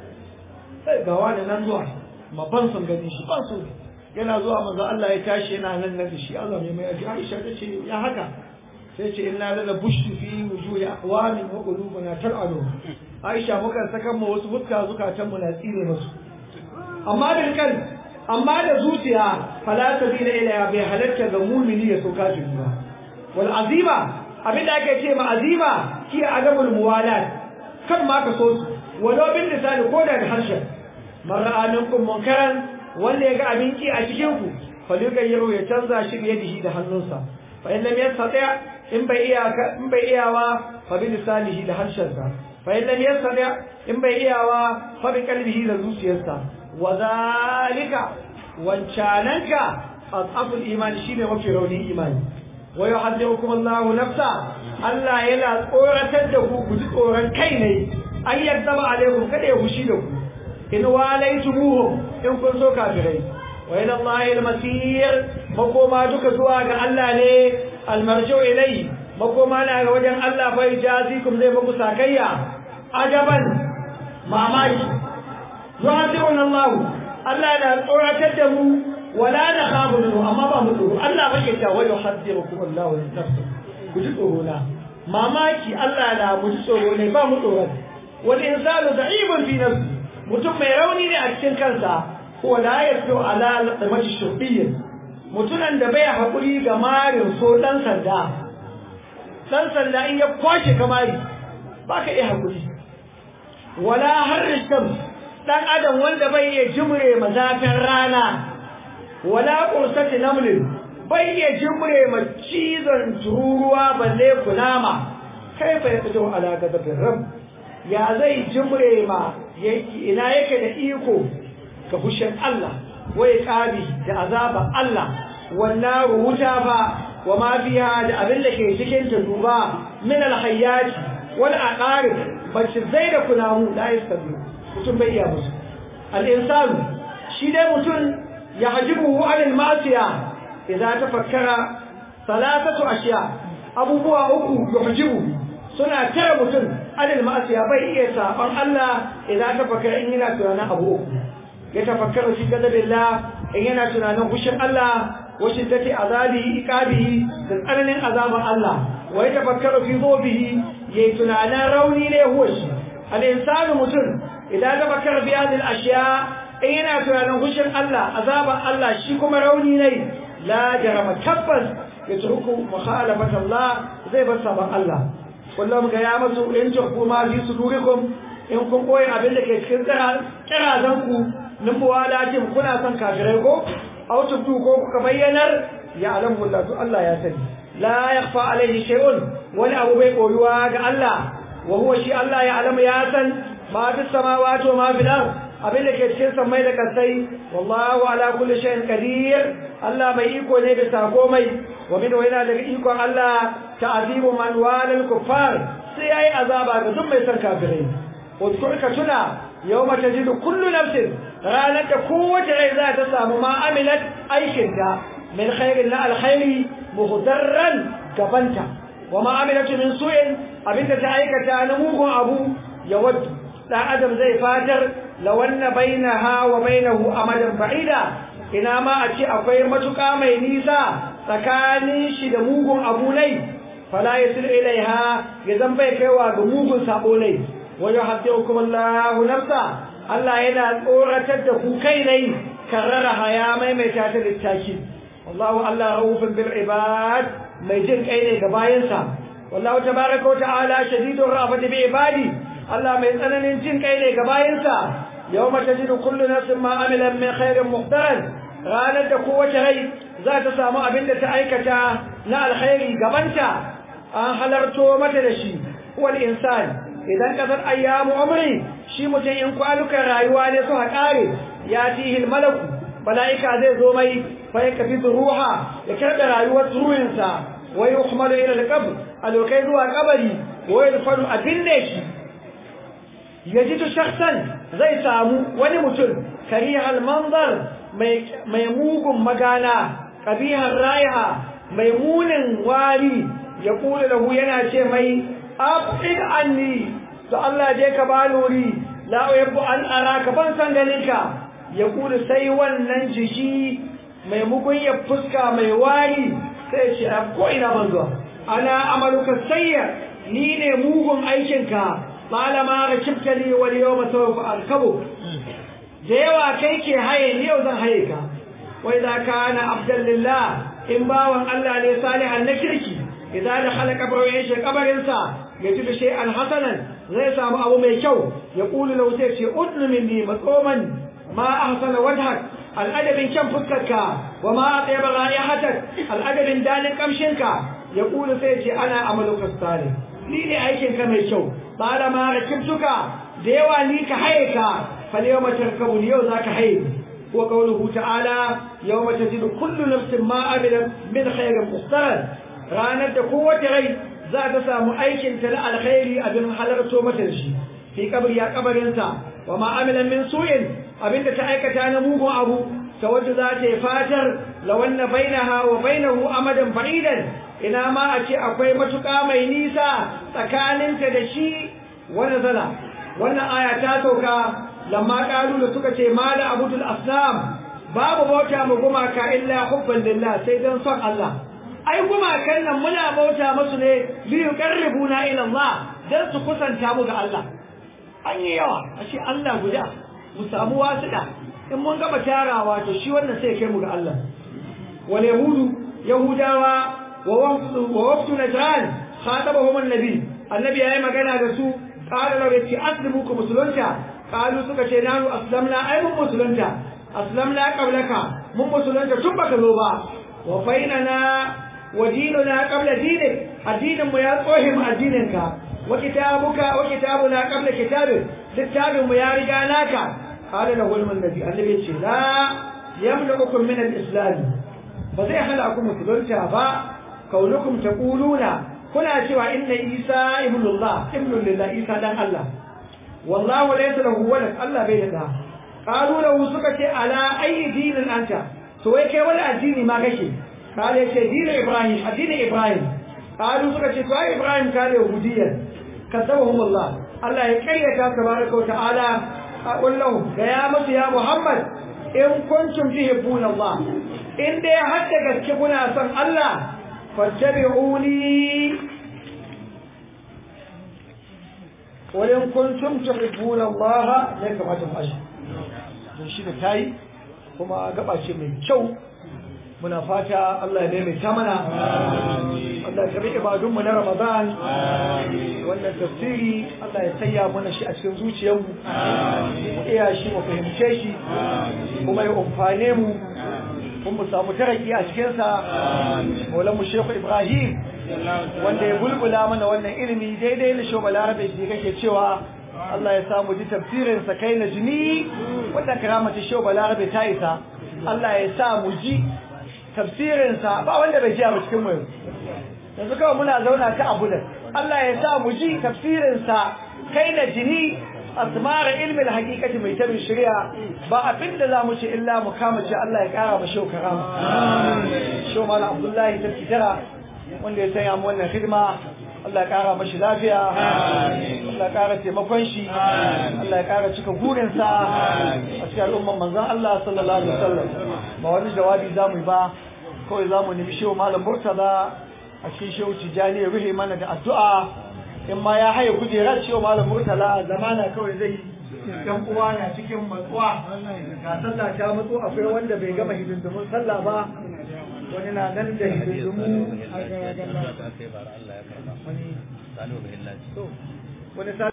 sai ga wani nan zuwa ma ban son gani shi ban so yana zuwa manzo Allah ya tashi yana nan nan shi Allah mai mai Aisha ta ce ya haka sai ce inna lana bushtu fi wujuhi aqwamin wa qulubuna tal'anu Aisha muka saka mu wasu fuska zukatan mu na tsire musu amma bil kan amma da zuciya fala sabila ila bai halatta ga mu'mini ya so kafiri ba wal azima abinda ake ce ma azima ki adamul muwalat kan ma ka so su walau bin lisani ko da harshen mara aminkum munkaran wanda ya ga abin ki a cikin ku falyugayyiru ya canza shi biyadihi da hannunsa fa in lam yastati in bai iya in bai iyawa fa bi lisanihi da harshensa fa in lam yastati in bai iyawa fa bi qalbihi da zuciyarsa wa zalika wancananka asaful imani shine mafi raunin imani wa yuhaddirukum Allahu nafsa Allah yana tsoratar da ku ku ji tsoron kai ne an yaddaba alaikum kada ya fushi da ku in walaitumuhum in kun so kafirai wa ila Allahi al-masir makoma duka zuwa ga Allah ne al-marji'u ilayhi makoma na ga wajen Allah fa jazikum zai muku sakayya ajaban mamaki yuhaddiruna Allah Allah na tsoratar da mu wala na khafu minhu amma ba mu tsoro Allah ba ke cewa yuhaddirukum Allah nafsa ku ji tsoro na mamaki Allah na mu ji tsoro ne ba mu tsoro wal insanu da'ibun fi nafsi mutum mai rauni ne a cikin kansa ko la yasu ala lamati shubiyyin mutunan da bai hakuri ga marin so dan sanda dan sanda in ya kwace kamari baka iya hakuri wala harisham dan adam wanda bai iya jimre mazafin rana wala qursati namlin bai iya jimre ma cizon tururuwa balle kunama kai fa ya fito ala gadabin rabb ya zai jimre ma ina yake da iko ga fushin Allah wai kabi da azaba Allah wannan wuta ba wa ma fiha da abin da ke cikin ta duba min alhayyat wal aqarib bace zai da kunamu la yastabi mutum bai iya musu al insanu shi dai mutum ya hajibu an al masiya idan tafakkara salatatu ashiya abubuwa uku yuhajibu suna tare mutum anil ma'asiya bai iya saban Allah idan ta fakara in yana tunanin abu uku ya tafakkara fi gadabillah in yana tunanin fushin Allah wa shiddati azabihi iqabihi da tsananin azaban Allah wa ya tafakkara fi zobihi yayi tunanin rauni ne huwa shi al insanu mutum idan ta fakara fi hadhihi ashiya in yana tunanin fushin Allah azaban Allah shi kuma rauni ne la jarama tabbas yatruku mukhalafat Allah zai bar saban Allah kullum ga ya masu in ku ma fi sudurikum in kun koyi abin da ke cikin kirazan ku min muwalatin kuna son kafirai ko aw tubdu ko kuka bayyanar ya alamu Allah to Allah ya sani la yakhfa alayhi shay'un wani abu bai koyuwa ga Allah wa huwa shi Allah ya alamu ya san ma fi samawati wa ma fil ard abin da ke cikin samai da kasai wallahu ala kulli shay'in qadir Allah mai iko ne bisa komai wa min yana daga ikon Allah ta'zibu man walal kuffar sai yayi azaba ga duk mai san kafirai wadkur ka tuna yawma tajidu kullu nafsin ranar da kowace rai za ta samu ma amilat aikinta min khairin na alkhairi muhdarran gabanta wa ma amilatu min su'in abinda ta aikata na mugun abu ya waddu dan adam zai fatar lawanna bainaha wa bainahu amadan ba'ida ina ma a ce akwai matuƙa mai nisa tsakanin shi da mugun abu nai fala yasil ilaiha ya zan bai kaiwa ga mugun sabo nai wa yuhaddirukum Allahu nafsa Allah yana tsoratar da ku kai nai karrara haya maimaita ta littaki wallahu Allah raufin bil ibad mai jin kai ne ga bayansa wallahu tabaraka wa ta'ala shadidur rafati bi ibadi Allah mai tsananin jin kai ne ga bayansa yawma tajidu kullu nafsin ma amilan min khairin muhdaran ranar da kowace rai za ta samu abin da ta aikata na alkhairi gabanta an halarto mata da shi wal insan idan kasar ayyamu umri shi mutum in kwanukan rayuwa ne suka kare ya tihil malaku malaika zai zo mai fa ya kafi ruha ya karɓe rayuwar ruhinsa wa yuhmalu ila al-qabr alokai zuwa kabari wa yadfanu abinne shi yajidu shakhsan zai samu wani mutum karihal manzar mai mugun magana kabihar raiha mai munin wari ya kula lahu yana ce mai abid anni to Allah je ka ba luri la uhibbu an araka ban san ganinka ya kula sai wannan jiki mai mugun ya fuska mai wari sai ce ko ina ban zuwa ana amaluka sayya ni ne mugun aikinka malama rakibta li wal yawma sawfa arkabu da yawa kai ke haye ni yau zan haye ka wa idza kana abdan lillah in bawan Allah ne salihan na kirki idan da halaka bawo ya shi kabarin sa ya ji shay'an hasanan zai samu abu mai kyau ya kulu lahu sai ce udnu minni matsoman ma ahsana wajhak al'adabin kyan fuskarka wa ma tayyaba ra'ihatak al'adabin dalin kamshinka ya kulu sai ce ana amaluka salih ni ne aikin ka mai kyau ba ma rakibtuka da yawa ni ka haye ka فاليوم تركبون يوم ذاك حين وقوله تعالى يوم تجد كل نفس ما عملت من خير مختار ranar da kowace rai za ta samu aikin ta na alkhairi abin halarto mata da shi fi kabri ya kabarinsa wa ma amila min su'in abinda ta aikata na mugun abu ta wadda za ta yi fatar la wanna bainaha wa bainahu amadan fa'idan ina ma a ce akwai matuƙa mai nisa tsakaninta da shi wani zala wannan aya ta sauka lamma kalu da suka ce mala abudul asnam babu bauta mu gumaka illa hubban lillah sai dan son Allah ai gumakan nan muna bauta musu ne li yuqarribuna ila Allah dan su kusanta mu ga Allah an yi yawa ashe Allah guda mu samu wasuda in mun gaba tarawa to shi wannan sai kai mu ga Allah wal yahudu yahudawa wa wafdu wa wafdu najran khatabahum annabi annabi yayi magana da su qala law yati aslimu ku musulunta qalu suka ce nanu aslamna ai mun musulunta aslamna qablaka mun musulunta tun baka zo ba wa fainana wa dinuna qabla dinik addinin mu ya tsohe mu addinin ka wa kitabuka wa kitabuna qabla kitabik littafin mu ya riga naka qala lahu al-nabi annabi ce la yamlukum min al-islam ba zai hana ku musulunta ba kaunukum taquluna kuna cewa inna isa ibnullah ibnullah isa dan Allah wallahu laysa lahu walad Allah bai da qalu lahu suka ce ala ayi dinin anta to wai kai wani addini ma kake kale ce dinin ibrahim addinin ibrahim qalu suka ce to ai ibrahim kale yahudiyya kadabahum Allah Allah ya kayyata tabaraka wa ta'ala wallahu ga ya musu ya muhammad in kuntum tuhibbuna Allah in dai har da gaske kuna son Allah fattabi'uni ولن كنتم تحبون الله ne kamata mu ashi don shi da tayi kuma gaba ce mai kyau muna fata Allah ya daimaita mana Allah ya karbi ibadunmu na Ramadan wannan tafsiri Allah ya sanya mana shi a cikin zuciyarmu mu iya shi mu fahimce shi kuma ya umfane mu kuma mu samu taraki a cikinsa maulanmu Shehu Ibrahim wanda ya bulbula mana wannan ilimi daidai da Shehu Balarabe shi kake cewa Allah ya samu ji tafsirin sa kai na jini wannan karamata Shehu Balarabe ta isa Allah ya sa mu ji tafsirinsa ba wanda bai jiya ba cikin mu yanzu kawai muna zauna ta abu da Allah ya sa mu ji tafsirinsa kai na jini asmara ilmi hakikati mai tabin shari'a ba abin da za mu ce illa mu kama ce Allah ya kara mu shau karama shau mala abdullahi ta fitara wanda ya sanya mu wannan hidima Allah ya kara mashi lafiya Allah ya kara taimakon shi Allah ya kara cika gurinsa a cikin al'umman manzon Allah sallallahu alaihi wasallam ba wani jawabi za mu yi ba kawai za mu nemi shehu malam murtaza a cikin shehu tijjani ya rufe mana da addu'a in ma ya haye kujerar shehu malam murtala zamana kawai zai yan uwa na cikin matsuwa ga sallah ta matsu akwai wanda bai gama hidindimun sallah ba wani na nan da hidindimu wani